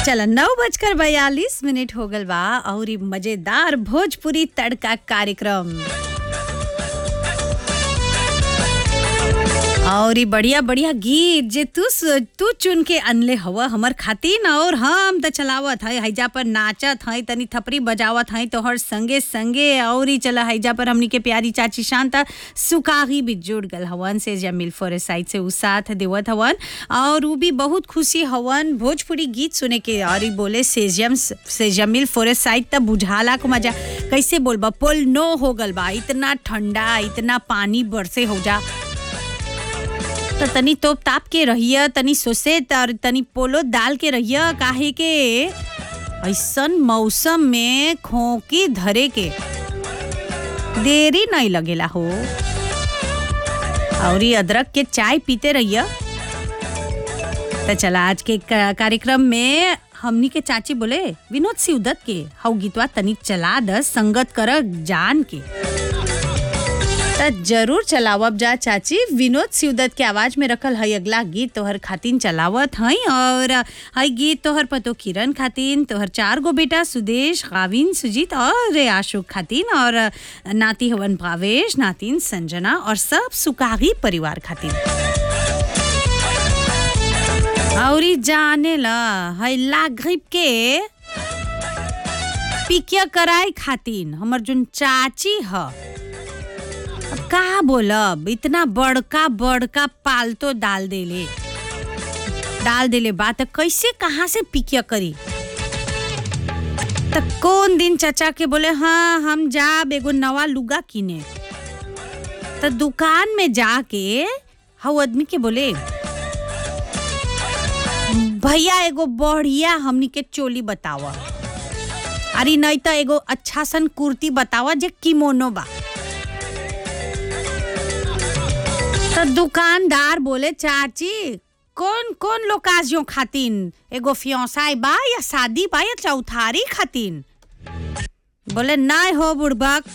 चल नौ बजकर बयालीस मिनट हो गल बा और इ मजेदार भोजपुरी तड़का कार्यक्रम और इ बढ़िया बढ़िया गीत जे तू स- तू चुन के अनले हवा हमर खातिन और हम त चलावत है हैजा पर नाचत है तनी थपरी बजावत है तोहर संगे संगे और ही चला हैजा पर हमनी के प्यारी चाची शांता सुकागी भी जुड़ गल हवन से जमील फोरे साइड से उ साथ देवत हवन और उ भी बहुत खुशी हवन भोजपुरी गीत सुने के और इ बोले सेजम से जमील फोरेस्ट साइड त बुझाला को मजा कैसे बोलबा पोल नो हो गल बा इतना ठंडा इतना पानी बरसे हो जा त तनी तोप ताप के रहिया तनी सोसे और तनी पोलो डाल के रहिया काहे के ऐसन मौसम में खोकी धरे के देरी नहीं लगेला हो और ये अदरक के चाय पीते रहिया तो चला आज के का- कार्यक्रम में हमनी के चाची बोले विनोद सिवदत के हऊ गीतवा तनी चला द संगत कर जान के त जरूर चलावब जा चाची विनोद सिवदत के आवाज में रखल हई अगला गीत तोहर खातिन चलावत हई और हई गीत तोहर पतो किरण खातिन तोहर चार गो बेटा सुदेश गाविन सुजीत और आशोक खातिन और नाती हवन भावेश नातिन संजना और सब सुकागी परिवार खातिन और ई जाने ला हई लाघिब के पिकिया कराए खातिन हमर जोन चाची ह अब का बोलब इतना बड़का बड़का पालतो डाल देले डाल देले बा त कैसे कहाँ से पिकिया करी त कौन दिन चचा के बोले हाँ हम जाब एगो नवा लुगा किने त दुकान में जाके हऊ आदमी के बोले भैया एगो बढ़िया हमनी के चोली बतावा अरे नहीं तो एगो अच्छा सन कुर्ती बतावा जे किमोनो बा तो दुकानदार बोले चाची कौन कौन लोकाजियों खातिन एगो फियोसाई बा या शादी बा या चौथारी खातिन बोले नहीं हो बुड़बक